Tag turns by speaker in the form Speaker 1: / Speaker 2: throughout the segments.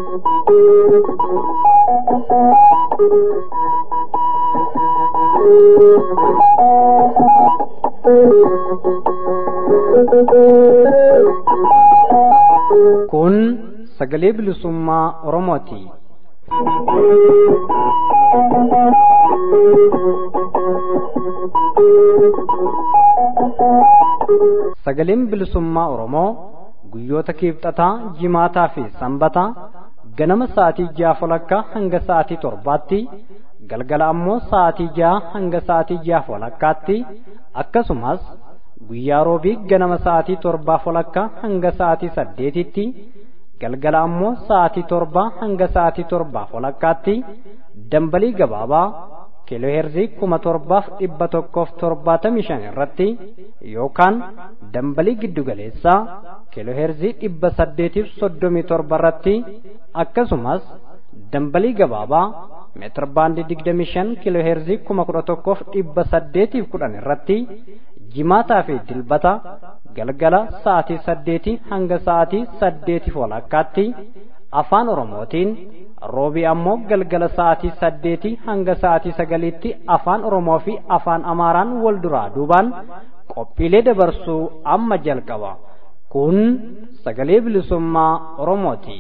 Speaker 1: Kun sagalee bilisummaa Oromooti. Sagaleen bilisummaa Oromoo guyyoota kiibxataa, jimaataa fi sanbataa ganama sa'aatii ja'a walakkaa hanga sa'aatii torbaatti galgala ammoo sa'aatii ja'a hanga sa'aatii ja'a walakkaatti akkasumas guyyaa roobii ganama sa'aatii torbaa walakkaa hanga sa'aatii saddeetitti galgala ammoo sa'aatii torbaa hanga sa'aatii torbaa walakkaatti dambalii gabaabaa kiilooheerzii kuma torbaaf dhibba tokkoof torbaatamii shan irratti yookaan dambalii giddugaleessaa kiilooheerzii dhibba saddeetiif soddomii torba irratti akkasumas dambalii gabaabaa meetir baandii digdamii shan kiilooheerzii kuma kudha tokkoof dhibba saddeetiif kudhan irratti jimaataa fi dilbata galgala sa'aatii saddeetii hanga sa'aatii saddeetiif walakkaatti afaan oromootiin roobii ammoo galgala sa'aatii saddeetii hanga sa'aatii sagaliitti afaan oromoo fi afaan amaaraan wal duraa duubaan qophiilee dabarsuu amma jalqaba kun sagalee bilisummaa oromooti.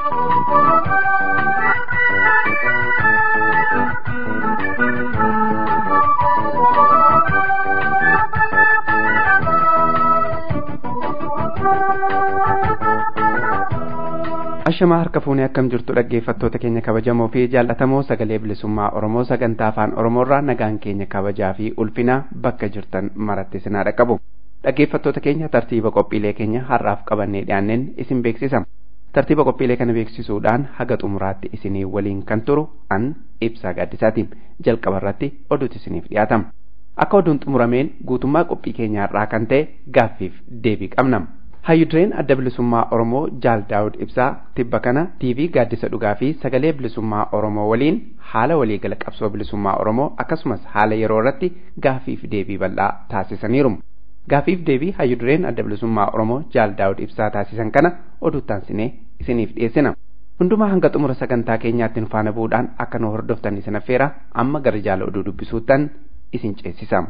Speaker 2: ashamaa harka fuunee akkam jirtu dhaggeeffattoota keenya kabajamoo fi jaallatamoo sagalee bilisummaa oromoo sagantaa afaan oromoorraa nagaan keenya kabajaa fi ulfinaa bakka jirtan maratti sinaa dhaqqabu dhaggeeffattoota keenya tartiiba qophiilee keenya har'aaf qabannee dhiyaanneen isin beeksisa tartiiba qophiilee kana beeksisuudhaan haga xumuraatti isinii waliin kan turu an ibsaa gaaddisaati jalqaba irratti oduutu isiniif dhiyaatama akka oduun xumurameen guutummaa qophii keenyaa har'aa kan ta'e gaaffiif deebii qabna. hayyudureen adda bilisummaa oromoo jaal daawud ibsaa tibba kana tiivii gaaddisa dhugaa fi sagalee bilisummaa oromoo waliin haala waliigala qabsoo bilisummaa oromoo akkasumas haala yeroo irratti gaaffiif deebii bal'aa taasisaniiru gaaffiif deebii hayyudureen adda bilisummaa oromoo jaal daawud ibsaa taasisan kana oduuttaan sinee isiniif dhiyeessina hundumaa hanga xumura sagantaa keenyaatti nu faana bu'uudhaan akka nu hordoftan isin affeera amma gara jaala oduu dubbisuuttan isin ceesisa.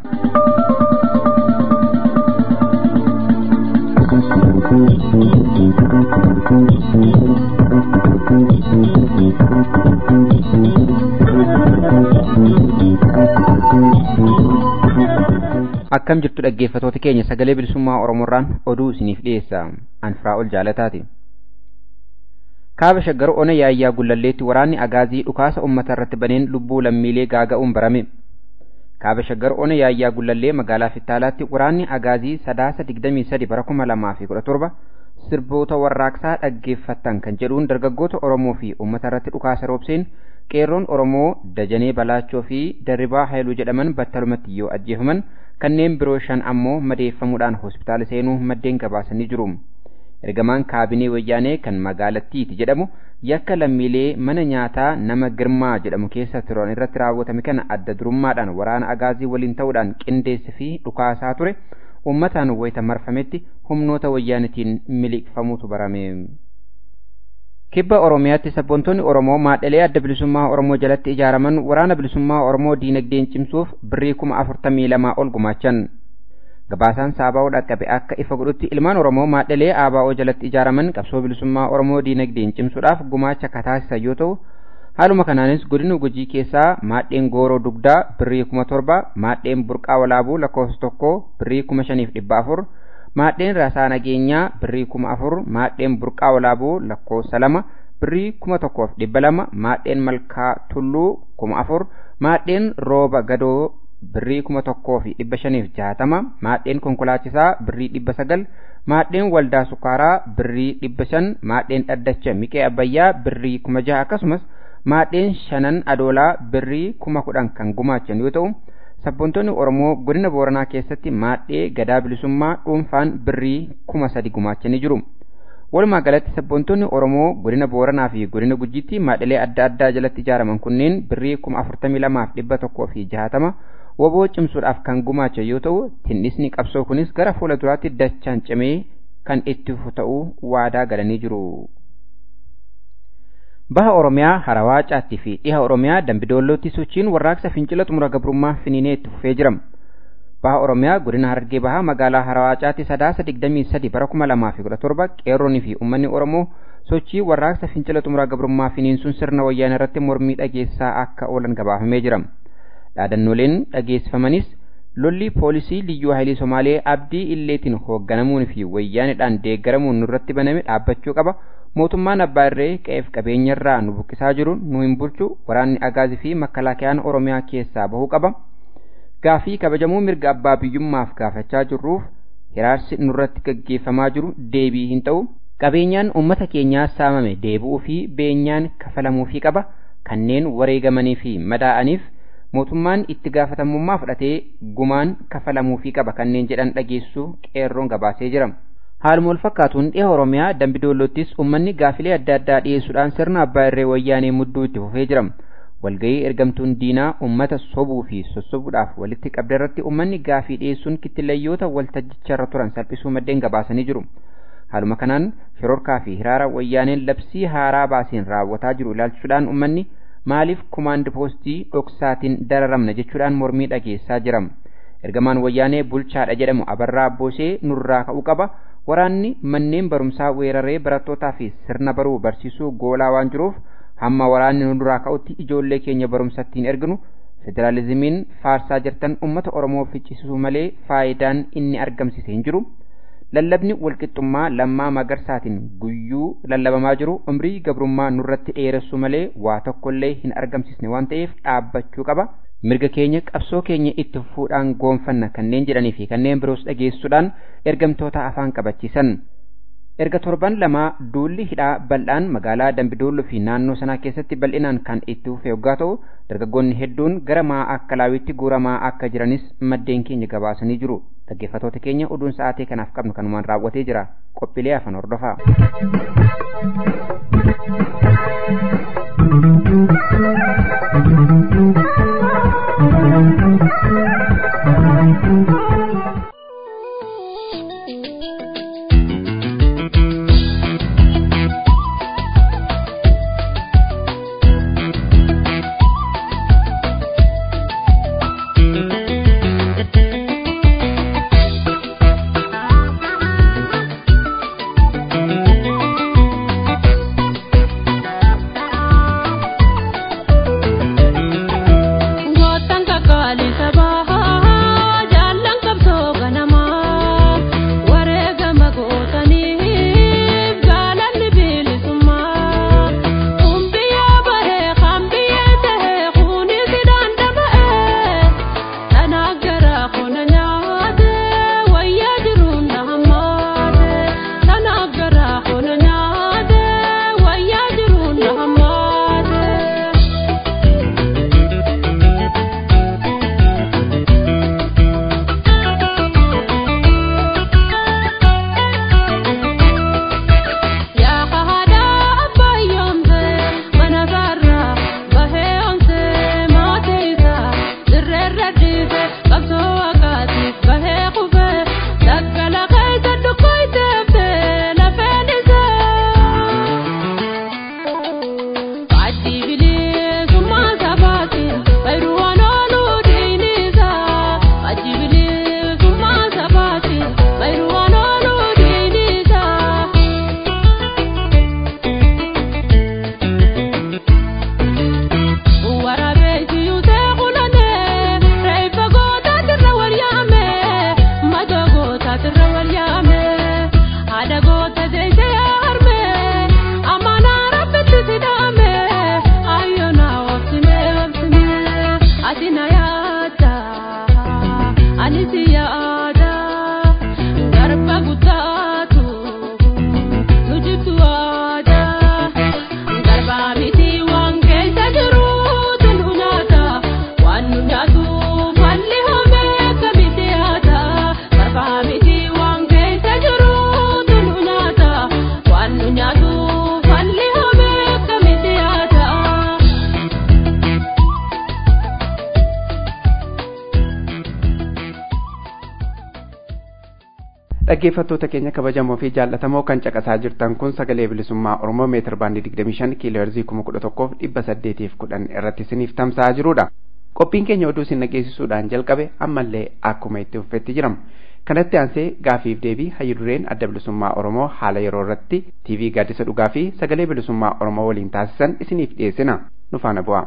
Speaker 3: akkam jirtu dhaggeeffatoota keenya sagalee bilisummaa oromoorraan oduu isiniif dhiyeessa anfiraa ol jaalataati kaaba shaggar ona yaayyaa gullalleetti waraanni agaazii dhukaasa ummata irratti baneen lubbuu lammiilee gaaga'uun barame kaaba shaggar ona yaayyaa gullallee magaalaa fittaalaatti waraanni agaazii sadaasa digdamii sadi bara kuma lamaa fi kudha torba sirboota warraaqsaa dhaggeeffattan kan jedhuun dargaggoota oromoo fi ummata irratti dhukaasa roobseen qeerroon oromoo dajanee balaachoo fi darribaa hayluu jedhaman battalumatti yoo ajjeefaman kanneen biroo shan ammoo madeeffamuudhaan hospitaala seenuu maddeen gabaasanii jiru. ergamaan kaabinee wayyaanee kan magaalattiiti jedhamu yakka lammiilee mana nyaataa nama girmaa jedhamu keessa turan irratti raawwatame kana adda durummaadhaan waraana agaazii waliin ta'uudhaan qindeesse fi dhukaasaa ture uummataan wayita marfametti humnoota wayyaanitiin miliqfamuutu barame. kibba oromiyaatti sabboontonni oromoo maadhalee adda bilisummaa oromoo jalatti ijaaraman waraana bilisummaa oromoo diinagdeen cimsuuf birrii kuma afurtamii lamaa ol gumaachan. gabaasaan saabaa'oo dhaqqabe akka ifa godhutti ilmaan oromoo maadhalee aabaa'oo jalatti ijaaraman qabsoo bilisummaa oromoo diinagdeen cimsuudhaaf gumaacha kataasisan yoo ta'u haaluma kanaanis godina gujii keessaa maadheen gooroo dugdaa birrii kuma torba maadheen burqaa walaabuu lakkoofsa tokko birrii kuma shaniif dhibba afur maadheen rasaa nageenyaa birrii kuma afur maadheen burqaa walaabuu lakkoofsa lama birrii kuma tokkoof dhibba lama maadheen malkaa tulluu kuma afur maadheen rooba gadoo birrii kuma tokkoo fi dhibba shaniif jaatama maadheen konkolaachisaa birrii dhibba sagal maadheen waldaa sukaaraa birrii dhibba shan maadheen dhaddacha miqee abbayyaa birrii kuma jaha akkasumas maadheen shanan adoolaa birrii kuma kudhan kan gumaachan yoo ta'u sabboontonni oromoo godina booranaa keessatti maadhee gadaa bilisummaa dhuunfaan birrii kuma sadi gumaachanii jiru. walumaa galatti sabboontonni oromoo godina booranaa fi godina gujiitti maadhilee adda addaa jalatti ijaaraman kunneen birrii kuma afurtamii lamaaf dhibba tokkoo fi jahatama woboo cimsuudhaaf kan gumaacha yoo ta'u tinnisni qabsoo kunis gara fuula duraatti dachaan cimee kan itti fufu ta'uu waadaa galanii jiru. baha oromiyaa harawaa caattii fi dhiha oromiyaa dambidoollootti sochiin warraaqsa fincila xumura gabrummaa finiinee itti fufee jira baha oromiyaa godina harargee bahaa magaalaa harawaa caatti sadaasa digdamii sadi bara kuma lamaa fi kudha torba qeerroonii fi uummanni oromoo sochii warraaqsa fincila xumura gabrummaa finiinsuun sirna wayyaana irratti mormii dhageessaa akka oolan gabaafamee jira dhaadannooleen dhageessifamanis lolli poolisii liyyuu haayilii somaalee abdii illeetiin hoogganamuun fi wayyaanidhaan deeggaramuun nurratti baname dhaabbachuu qaba mootummaan abbaa irree qe'eef qabeenyarraa nu buqqisaa jiru nu hin bulchu waraanni agaazii fi makkalaakayaan oromiyaa keessaa bahuu qaba gaafii kabajamuu mirga abbaa biyyummaaf gaafachaa jirruuf hiraarsi nurratti gaggeeffamaa jiru deebii hin ta'u qabeenyaan uummata keenyaa saamame deebi'uu fi beenyaan kafalamuufii qaba kanneen wareegamanii fi madaa'aniif mootummaan itti gaafatamummaa fudhatee gumaan kafalamuufii qaba kanneen jedhan dhageessuu qeerroon gabaasee jira. Haaluma wal fakkaatuun dhiha Oromiyaa Dambidoolottis uummanni gaafilee adda addaa dhiyeessuudhaan sirna abbaa irree wayyaanee mudduu itti fufee jira. Walgahii ergamtuun diinaa uummata sobuu fi sossobuudhaaf walitti qabde irratti uummanni gaafii dhiyeessuun kittileeyyoota waltajjicharra turan salphisuu maddeen gabaasanii jiru. Haaluma kanaan shororkaa fi hiraara wayyaaneen labsii haaraa baaseen raawwataa jiru ilaalchisuudhaan uummanni maaliif kumaandi poostii dhoksaatiin dararamna jechuudhaan mormii dhageessaa jira. Ergamaan wayyaanee bulchaadha jedhamu abarraa abboosee nurraa ka'uu qaba. Waraanni manneen barumsaa weeraree barattootaa fi sirna baruu barsiisuu goolaa waan jiruuf hamma waraanni nurraa ka'utti ijoollee keenya barumsatti hin erginu. Federaalizimiin faarsaa jirtan uummata Oromoo ficcisiisuu malee faayidaan inni argamsiise hin jiru. lallabni walqixxummaa lammaa magarsaatiin guyyuu lallabamaa jiru umrii gabrummaa nurratti dheeressuu malee waa tokkollee hin argamsisne waan ta'eef dhaabbachuu qaba. Mirga keenya qabsoo keenya itti fufuudhaan goonfanna kanneen jedhanii fi kanneen biroos dhageessuudhaan ergamtoota afaan qabachiisan. Erga torban lamaa duulli hidhaa bal'aan magaalaa Dambidooloo fi naannoo sanaa keessatti bal'inaan kan itti fufee yoggaa ta'u dargaggoonni hedduun gara maa akka laawitti guuramaa akka jiranis maddeen keenya gabaasanii jiru. Dhaggeeffattoota keenya oduun sa'aatii kanaaf qabnu kanumaan raawwatee jira. Qophiilee afaan hordofaa.
Speaker 2: dhaggeeffattoota keenya kabajamoo fi jaallatamoo kan caqasaa jirtan kun sagalee bilisummaa oromoo meetir baandii 25 kiiloo heerzii 11,810 irratti isiniif tamsa'aa jirudha. qophiin keenya oduu isin dhageessisuudhaan jalqabe ammallee akkuma itti fufetti jirama. kanatti aansee gaafiif deebii hayyudureen adda bilisummaa oromoo haala yeroo irratti tv gaaddisa dhugaa fi sagalee bilisummaa oromoo waliin taasisan isiniif dhiyeessina nu faana bu'a.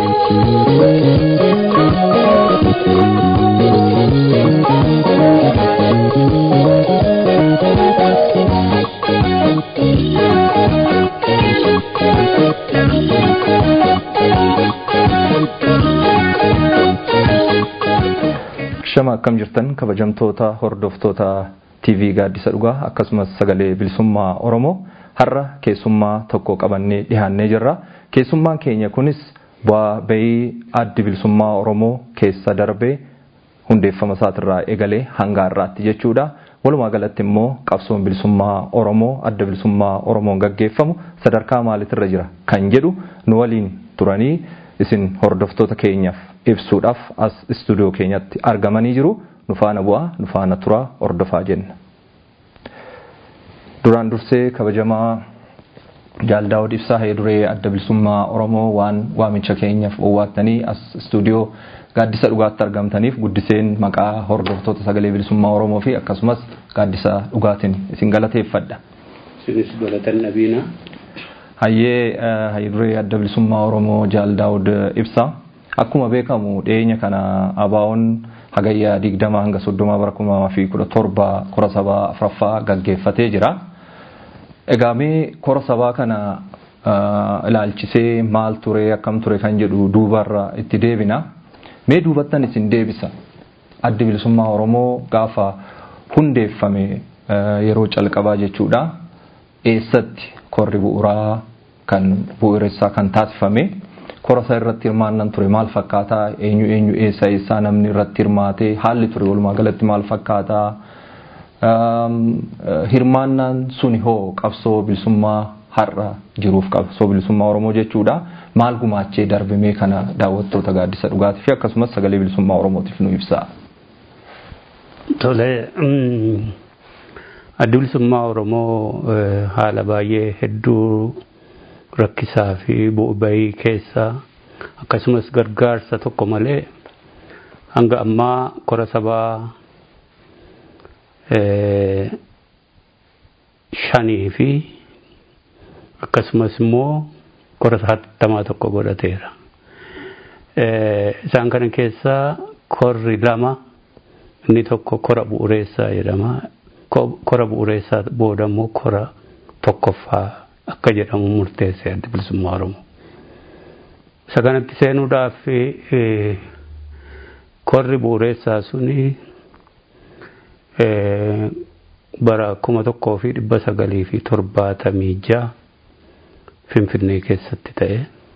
Speaker 4: Shama akkam jirtan kabajamtoota hordoftoota TV gaaddisa dhugaa akkasumas sagalee bilisummaa Oromoo har'a keessummaa tokko qabannee dhiyaannee jirra. Keessummaan keenya kunis bu'aa bahii addi bilisummaa Oromoo keessa darbee hundeeffama isaatirraa eegalee hanga har'aatti jechuudha. Walumaa galatti immoo qabsoon bilisummaa Oromoo adda bilisummaa Oromoon gaggeeffamu sadarkaa maaliitirra jira kan jedhu nu waliin turanii isin hordoftoota keenyaaf ibsuudhaaf as istuudiyoo keenyatti argamanii jiru nu faana bu'aa nu faana turaa hordofaa jenna. Duraan dursee kabajamaa Jaaldaawud Ibsaa Heeduree adda bilisummaa Oromoo waan waamicha keenyaaf owwaattanii as istuudiyoo gaaddisa dhugaatti argamtaniif guddiseen maqaa hordoftoota sagalee bilisummaa Oromoo fi akkasumas gaaddisa dhugaatiin isin galateeffadha.
Speaker 5: Isinis galatan dhabiina.
Speaker 4: Hayyee Heeduree adda bilisummaa Oromoo Jaaldaawud Ibsaa. Akkuma beekamu dhiyeenya kana ABO'n hagayyaa digdama hanga soddoma bara kuma fi kudha torba kora sabaa afuraffaa gaggeeffatee jira. Egaa mee kora sabaa kana ilaalchisee maal ture akkam ture kan jedhu duubarra itti deebina. Mee duubattan isin deebisa. Addi bilisummaa Oromoo gaafa hundeeffame yeroo calqabaa jechuudha. Eessatti korri bu'uuraa kan bu'uureessaa kan taasifame. kora isaa irratti hirmaannan ture maal fakkaataa eenyu eenyu eessa eessaa namni irratti hirmaatee haalli ture walumaa galatti maal fakkaataa hirmaannaan suni hoo qabsoo bilisummaa har'a jiruuf qabsoo bilisummaa oromoo jechuudha maal gumaachee darbimee kana daawwattoota gaaddisa dhugaatii fi akkasumas sagalee bilisummaa oromootiif nu ibsaa.
Speaker 5: Tole addi bilisummaa oromoo haala baay'ee hedduu rakkisaa fi bu'uuraalee keessa akkasumas gargaarsa tokko malee hanga ammaa kora sabaa shanii fi akkasumas immoo kora hattamaa tokko godhateera. Isaan kana keessaa korri lama inni tokko kora bu'uureessaa jedhama. Kora bu'uureessaa booda immoo kora tokkoffaa akka jedhamu murteesse adda bilisummaa Oromoo. Isa kanatti seenuudhaaf korri bu'uureessaa suni bara kuma tokkoo fi dhibba sagalii fi torbaatamii ja'a Finfinnee keessatti ta'e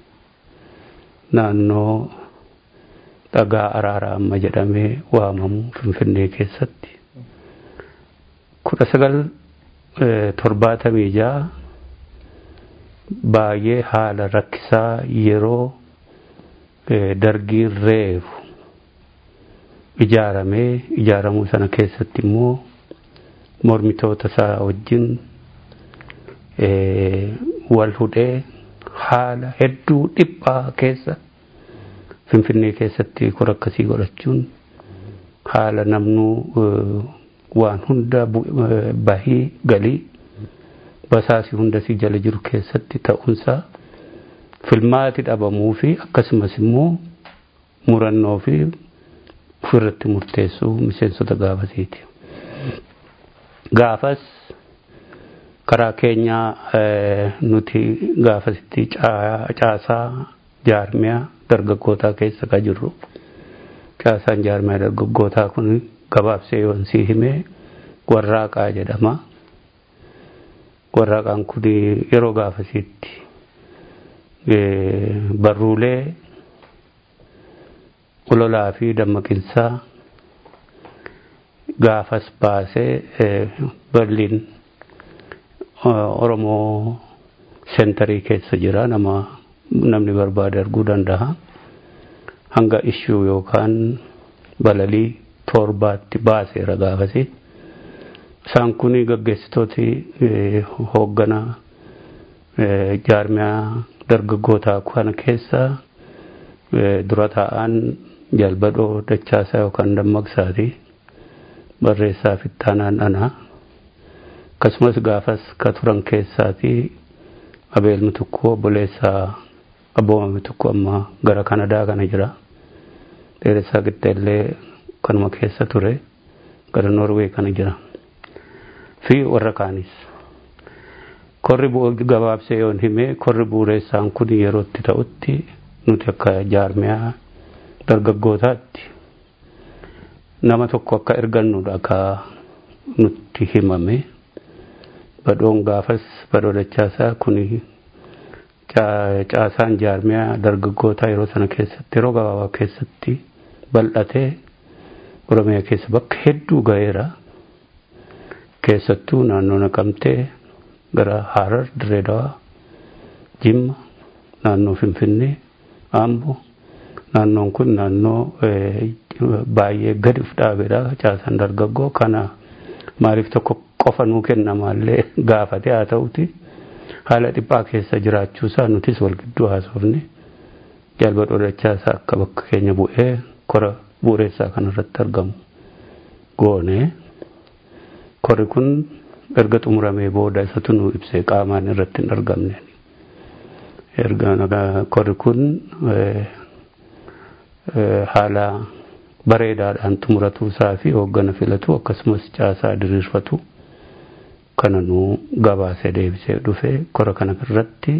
Speaker 5: naannoo dhagaa araaraa amma jedhamee waamamu Finfinnee keessatti kudha sagal torbaatamii ja'a baay'ee haala rakkisaa yeroo dargiin reefu ijaaramee ijaaramuu sana keessatti immoo mormitoota isaa wajjin wal hudhee haala hedduu dhiphaa keessa finfinnee keessatti kora akkasii godhachuun haala namnuu waan hunda bahii galii basaasii hunda si jala jiru keessatti ta'uunsaa filmaati dhabamuu fi akkasumas immoo murannoo fi ofirratti murteessuu miseensota gaafasiiti. Gaafas karaa keenyaa nuti gaafasitti caasaa jaarmiyaa dargaggootaa keessa ka jirru. Caasaan jaarmiyaa dargaggootaa kun gabaabsee yoon sii himee warraaqaa jedhama. warraaqaan kun yeroo gaafasitti barruulee ololaa fi dammaqinsaa gaafas baasee berliin oromoo sentarii keessa jira nama namni barbaade arguu danda'a hanga ishuu yookaan balalii torbaatti baaseera gaafasi isaan kun gaggeessitooti hoogganaa jaarmiyaa dargaggootaa kana keessa dura taa'an jalbadhoo dachaasaa yookaan dammaqsaati barreessaa fittaanaan anaa akkasumas gaafas ka turan keessaati abeelmi tokko obboleessaa abboomami tokko amma gara kanadaa kana jira dheeressaa giddeellee kanuma keessa ture gara norwee kana jira fi warra kaanis korri gabaabsee yoon hime korri bu'uureessaan kun yerootti ta'utti nuti akka jaarmiyaa dargaggootaatti nama tokko akka ergannudha akka nutti himame badhoon gaafas badhoo dachaasaa kun caasaan jaarmiyaa dargaggootaa yeroo sana keessatti yeroo gabaabaa keessatti bal'atee oromiyaa keessa bakka hedduu ga'eera keessattuu naannoo naqamtee gara harar direedawaa jimma naannoo finfinnee ambo naannoon kun naannoo baay'ee gadi uf dhaabeedha caasaan dargaggoo kana maaliif tokko qofa nuu kennamaallee gaafate haa ta'uti haala dhiphaa keessa jiraachuusaa nutis wal gidduu haasofne jalbadhoo dachaasaa akka bakka keenya bu'ee kora bu'uureessaa kanarratti argamu goone korri kun erga xumuramee booda isatu nu ibsee qaamaan irratti hin argamne erga korri kun haala bareedaadhaan xumuratuu isaa fi hooggana filatu akkasumas caasaa diriirfatu kana nu gabaasee deebisee dhufe kora kana irratti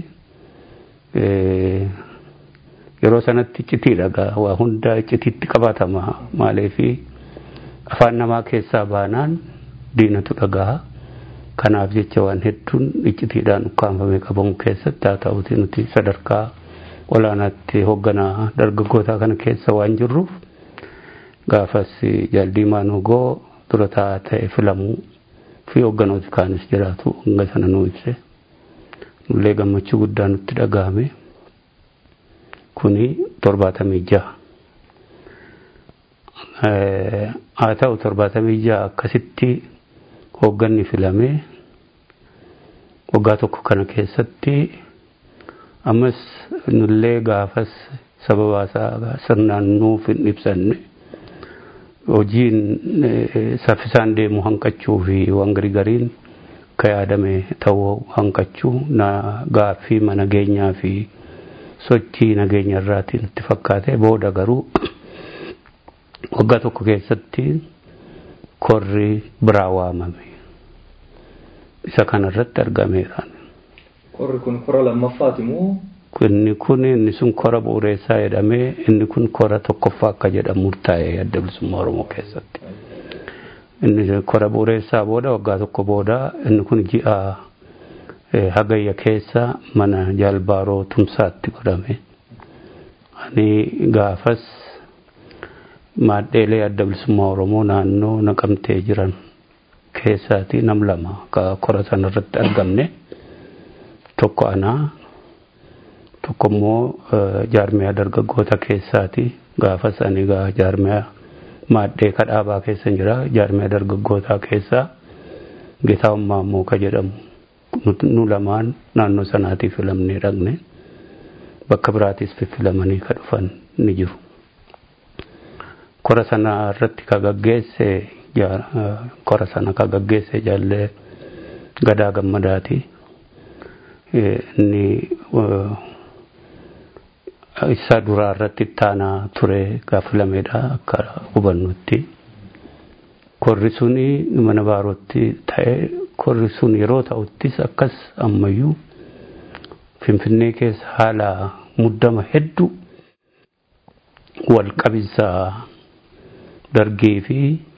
Speaker 5: yeroo sanatti icitiidha gaa waa hunda icitiitti qabatama maaliifi afaan namaa keessaa baanaan diinatu dhagaa kanaaf jecha waan hedduun iccitiidhaan ukkaanfamee qabamu keessatti haa ta'uti nuti sadarkaa olaanaatti hoogganaa dargaggootaa kana keessa waan jirruuf gaafas jaaldiimaa nugoo dura taa'aa ta'e filamuu fi hoogganooti kaanis jiraatu hanga sana nu ibse nullee gammachuu guddaa nutti dhagahame kuni torbaatamii jaha haa ta'u torbaatamii jaha akkasitti hoogganni filamee waggaa tokko kana keessatti ammas nullee gaafas sababaasaa sirnaan nuuf hin ibsanne hojiin saffisaan deemu hanqachuu fi waan garii gariin akka yaadame ta'uu hanqachuu na gaaffii nageenyaa fi sochii nageenya irraatiin itti fakkaate booda garuu waggaa tokko keessatti korri biraa waamame isa kanarratti argameera.
Speaker 4: Korri kun kora lammaffaati moo?
Speaker 5: Inni kun inni sun kora bu'uureessaa jedhamee inni kun kora tokkoffaa akka jedhamu murtaa'e adda bilisummaa Oromoo keessatti. Inni kora bu'uureessaa booda waggaa tokko booda inni kun ji'a hagayya keessa mana jaalbaaroo tumsaatti godhame. Ani gaafas maadheelee adda bilisummaa Oromoo naannoo naqamtee jiran keessaati nam lama ka kora sanarratti argamne tokko anaa tokko immoo jaarmiyaa dargaggoota keessaati gaafas ani gaa jaarmiyaa maadhee kadhaabaa keessa jira jaarmiyaa dargaggootaa keessaa gitaa'ummaa immoo ka jedhamu nu lamaan naannoo sanaatii filamnee dhaqne bakka biraatis fiffilamanii ka dhufan ni jiru. Kora sana irratti ka gaggeesse kora sana ka gaggeesse jaallee gadaa gammadaati. Inni isa duraa irratti taanaa ture gaafilamedha akka hubannutti. Korri suni mana baarootti ta'e korri sun yeroo ta'uttis akkas ammayyuu Finfinnee keessa haala muddama hedduu wal qabinsa dargii fi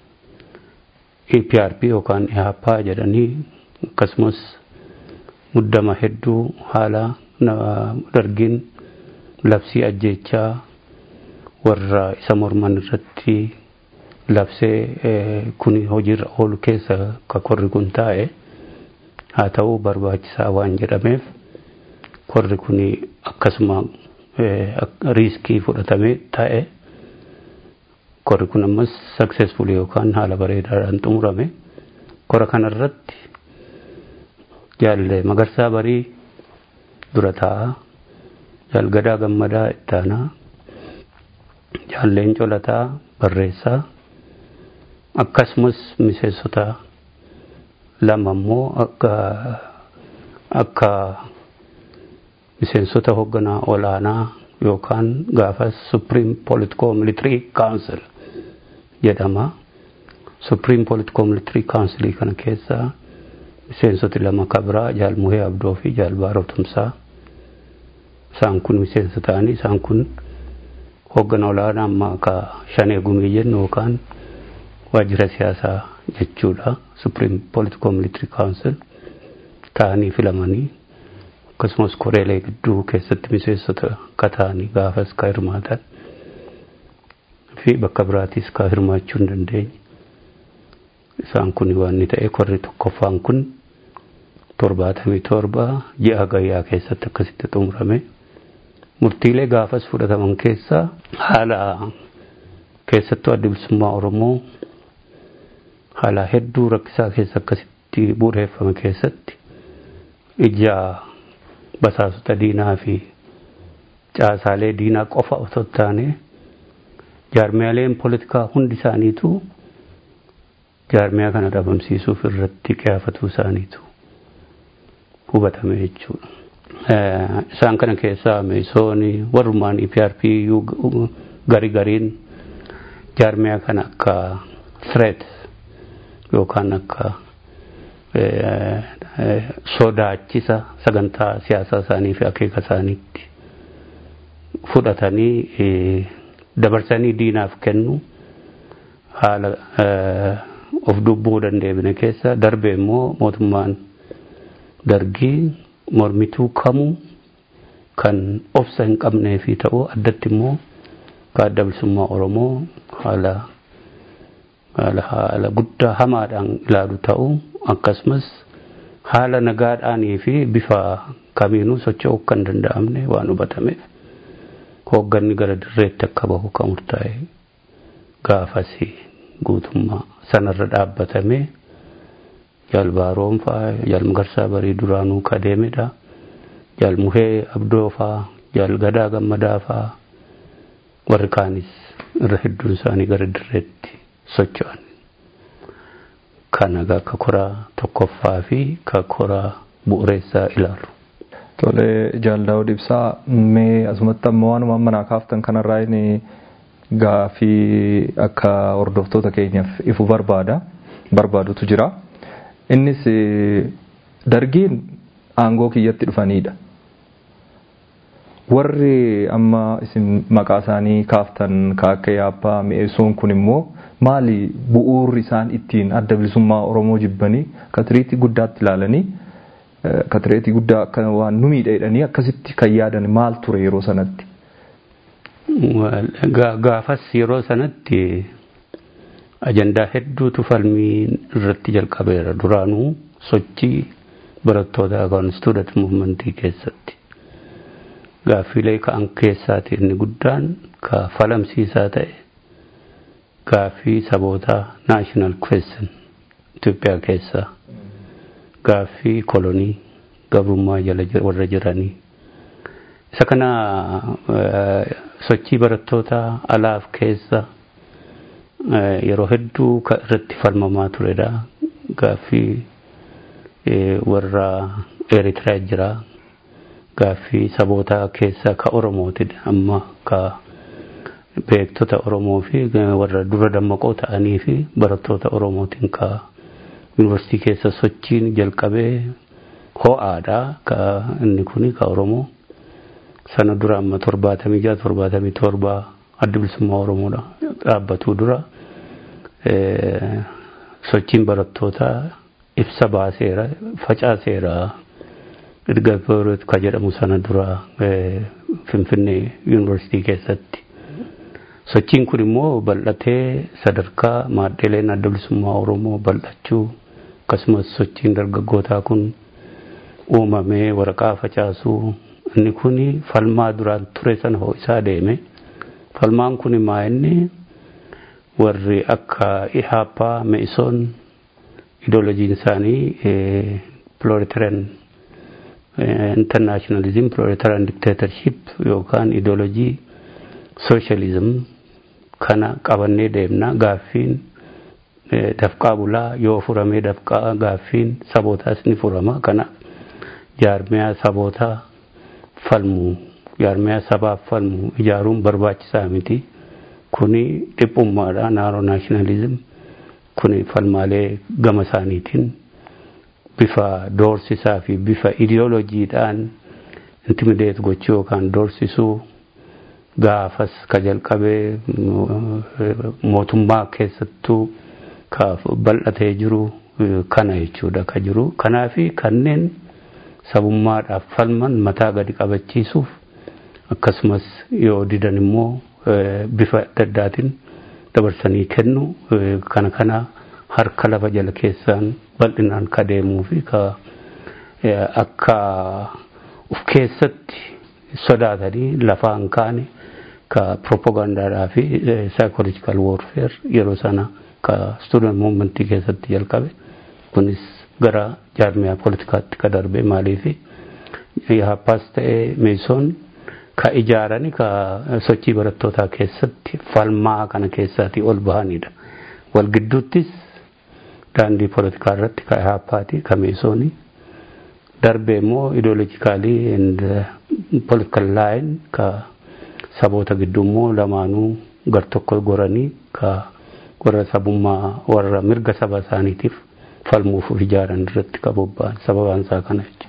Speaker 5: EPRP yookaan EHP jedhanii akkasumas muddama hedduu haala dargiin labsii ajjechaa warra isa morman irratti labsee kun hojiirra oolu keessa ka korri kun taa'e haa ta'u barbaachisaa waan jedhameef korri kun akkasuma riiskii fudhatamee taa'e korri kun ammas successful yookaan haala bareedaadhaan xumurame kora kanarratti jaalle magarsaa barii dura taa'a jaalgadaa gammadaa ittaanaa jaalleen colataa barreessaa akkasumas miseensota lama immoo akka akka miseensota hoogganaa olaanaa yookaan gaafas supreme political military council jedhama. supreme political military council kana keessa miseensoti lama kabraa jaal muhee abdoo fi jaal baaroo tumsaa isaan kun miseensa ta'anii isaan kun hoogganaa olaanaa amma akka shanee gumii jennu yookaan waajjira siyaasaa jechuudha supreme political military council ta'anii filamanii akkasumas koreelee gidduu keessatti miseensota ka ta'anii gaafas ka hirmaatan fi bakka biraatis ka hirmaachuu hin dandeenye isaan kun waan inni ta'e korri tokkoffaan kun torbaatamii torba ji'a gayyaa keessatti akkasitti xumurame murtiilee gaafas fudhataman keessaa haala keessattuu adda bilisummaa oromoo haala hedduu rakkisaa keessa akkasitti bu'uureeffame keessatti ija basaasota diinaa fi caasaalee diinaa qofa otoo taane jaarmiyaaleen poolitikaa hundi isaaniitu jaarmiyaa kana dhabamsiisuuf irratti qiyaafatuu isaaniitu hubatame jechuudha. Isaan kana keessaa meesooni warrumaan EPRP gari gariin jaarmiyaa kana akka threat yookaan akka sodaachisa sagantaa siyaasaa isaanii fi akeeka isaaniitti fudhatanii dabarsanii diinaaf kennu haala of dubbuu dandeebine keessa darbe immoo mootummaan dargii mormituu kamuu kan obsa hin qabnee fi ta'u addatti immoo ka adda bilisummaa oromoo haala haala haala guddaa hamaadhaan ilaalu ta'u akkasumas haala nagaadhaanii fi bifa kamiinuu socho'uu kan danda'amne waan hubatameef hoogganni gara dirreetti akka bahu kan murtaa'e gaafasi guutummaa sanarra dhaabbatame jaalbaaroon faa jaalmagarsaa barii duraanuu kadeemedha jaalmuhee abdoo faa jaalgadaa gammadaa faa warri kaanis irra hedduun isaanii gara dirreetti socho'an kana akka koraa tokkoffaa fi ka koraa bu'uureessaa ilaalu.
Speaker 4: Tole jaaldaa'uu ibsaa mee asumatti amma waanuma amma naa kaaftan kanarraa inni gaafii akka hordoftoota keenyaaf ifu barbaada barbaadutu jira. Innis dargiin aangoo kiyyatti dhufanidha. Warri amma isin maqaa isaanii kaaftan ka akka yaabbaa mi'eessuun kun immoo maali bu'uurri isaan ittiin adda bilisummaa Oromoo jibbanii katiriitii guddaatti ilaalanii katireetii guddaa akka waan nu miidheedhanii akkasitti kan yaadan maal ture yeroo sanatti.
Speaker 5: Gaafas yeroo sanatti ajandaa hedduutu falmii irratti jalqabeera duraanuu sochii barattoota kan student muumentii keessatti. Gaaffiilee ka'an keessaati inni guddaan ka falamsiisaa ta'e gaaffii sabootaa naashinaal question Itoophiyaa keessaa gaaffii kolonii gabrummaa jala warra jiranii. Isa kana sochii barattoota alaaf keessa yeroo hedduu irratti falmamaa turedha. Gaaffii warra Eritiriyaa jira. Gaaffii saboota keessaa ka Oromooti amma ka beektota Oromoo fi warra dura dammaqoo ta'anii fi barattoota Oromootiin ka yuunivarsiitii keessa sochiin jalqabee ho'aadha ka inni kuni ka Oromoo sana dura amma torbaatamii jaha torbaatamii torba adda bilisummaa Oromoodha dhaabbatuu dura sochiin barattootaa ibsa baaseera facaaseera erga ka jedhamu sana dura Finfinnee yuunivarsiitii keessatti. Sochiin kun immoo bal'atee sadarkaa maadheeleen adda bilisummaa Oromoo bal'achuu akkasumas sochiin dargaggootaa kun uumamee waraqaa facaasuu inni kun falmaa duraan ture sana ho'isaa deeme. Falmaan kun maa inni warri akka Ihaappaa, Me'isoon, ideolojiin isaanii proletarian internationalism proletarian dictatorship yookaan ideolojii socialism kana qabannee deemna gaaffiin dafqaa bulaa yoo furamee dafqaa gaaffiin sabootaas ni furama kana jaarmiyaa sabootaa falmu jaarmiyaa sabaaf falmu ijaaruun barbaachisaa miti kuni dhiphummaadha naaroo naashinaalizim kuni falmaalee gama isaaniitiin bifa doorsisaa fi bifa ideolojiidhaan intimideet gochuu yookaan doorsisuu gaafas ka jalqabee mootummaa keessattuu ka bal'atee jiru kana jechuudha ka jiru kanaafi kanneen sabummaadhaaf falman mataa gadi qabachiisuuf akkasumas yoo didan immoo bifa adda addaatiin dabarsanii kennu kana kana harka lafa jala keessaan bal'inaan ka deemuu fi ka akka uf keessatti sodaatanii lafaan kaane ka propagandaadhaa fi psychological warfare yeroo sana ka student movement keessatti jalqabe kunis gara jaarmiyaa politikaatti ka darbe maaliif yaappaas ta'ee meesoon ka ijaarani ka sochii barattootaa keessatti falmaa kana keessaatii ol bahanidha. Wal gidduuttis daandii politikaa irratti ka yaappaati ka meesooni darbe immoo ideolojikaalii and political line ka saboota gidduu immoo lamaanuu gar tokko goranii ka warra sabummaa warra mirga saba isaaniitiif falmuuf ijaaran irratti ka bobba'an sababaan isaa kana jechuudha.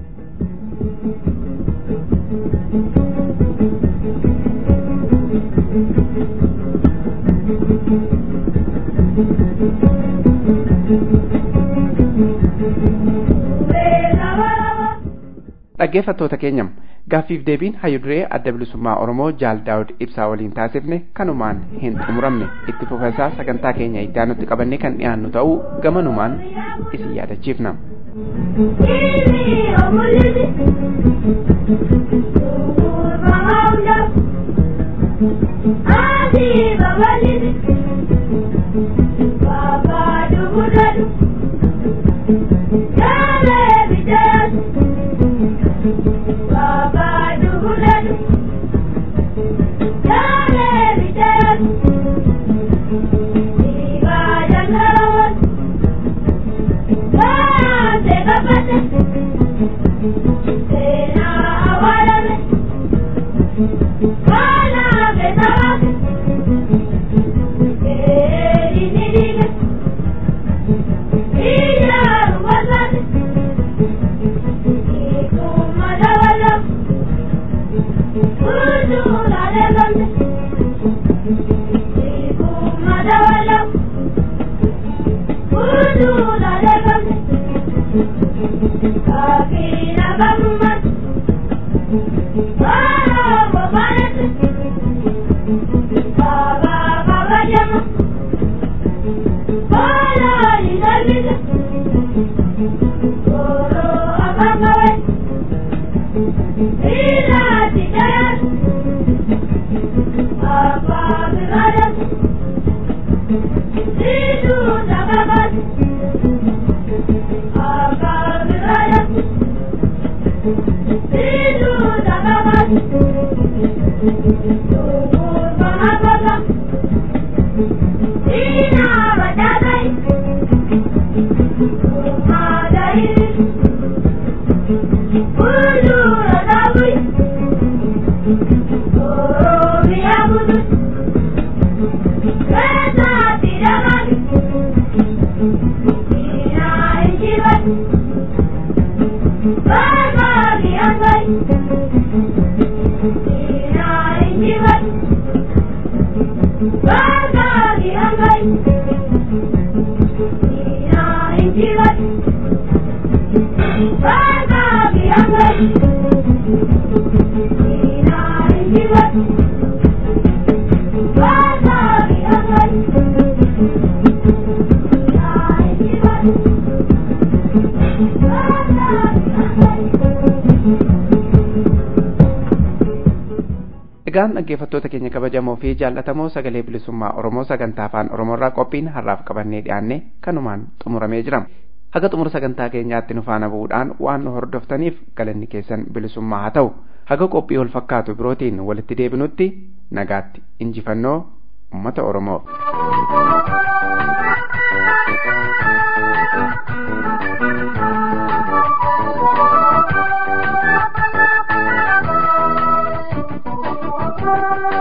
Speaker 2: dhaggeeffattoota keenyam gaaffiif deebiin hayyuduree adda bilisummaa oromoo jaal daawud ibsaa waliin taasifne kanumaan hin xumuramne itti fufesaa sagantaa keenya iddaanutti qabannee kan dhiyaannu ta'uu gamanumaan isin yaadachiifna. Egaan dhaggeeffattoota keenya kabajamoo fi jaallatamoo sagalee bilisummaa Oromoo sagantaa afaan Oromoorraa qophiin har'aaf qabannee dhiyaanne kanumaan xumuramee jira. Haga xumura sagantaa keenyaatti nu faana bu'uudhaan waan nu hordoftaniif galanni keessan bilisummaa haa ta'u. Haga qophii wal fakkaatu birootiin walitti deebinutti nagaatti injifannoo uummata Oromoo.
Speaker 6: Thank you.